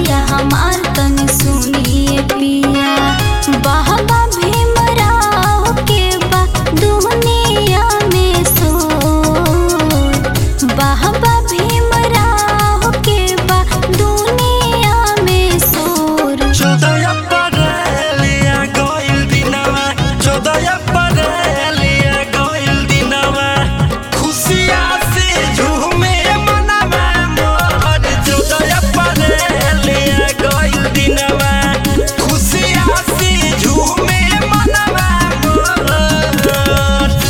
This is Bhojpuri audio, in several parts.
बतिया हमार तनी सुनिए पिया बाबा भीमराव के बा दुनिया में सो बाबा भीमराव के बा दुनिया में सोर चौदह अप्रैलिया गइल दिनवा चौदह अप्रैलिया गइल दिनवा खुशिया से झूमे मनवा मोर चौदह अप्रैलिया गइल दिनवा खुशिया से झूमे मनवा मोर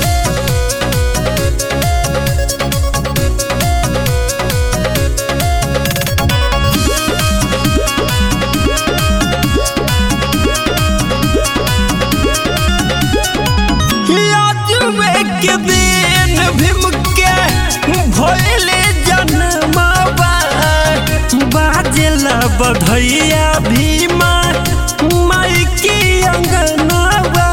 यादवे के दिन भीम के भइले जन्मवा बाजेला बधैया भीमा माई की अंगनवा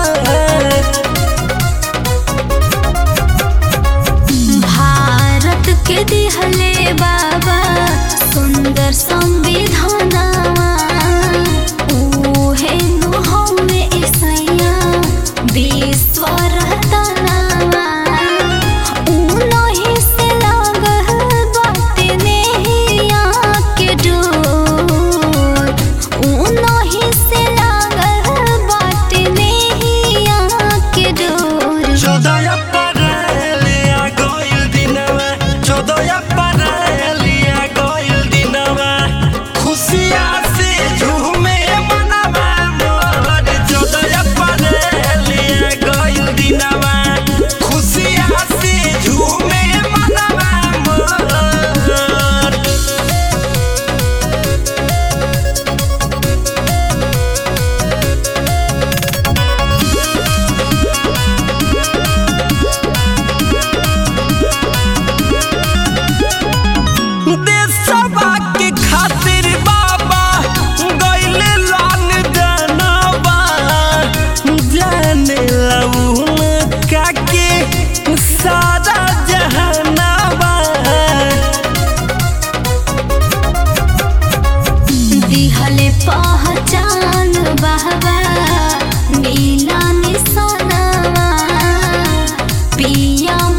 भारत के दिहले बाबा सुंदर संविधानवा उहे नु हमें ईसैया विश्व रतनवा उनही से लागल बाटे नेहिया के डोर उनही से लागल बाटे नेहिया के डोर चौदह अप्रैलिया गइल दिनवा चौदह अप्रैलिया गइल दिनवा खुशिया से झूमे मनवा मोर चौदह अप्रैलिया गइल दिनवा खुशिया से झूमे मनवा मोर देशवा के खातिर बाबा गइले लान जनवा जाने लउन काके सारा जहानवा दिहले पहचान बहवा नीला निशानवा पिया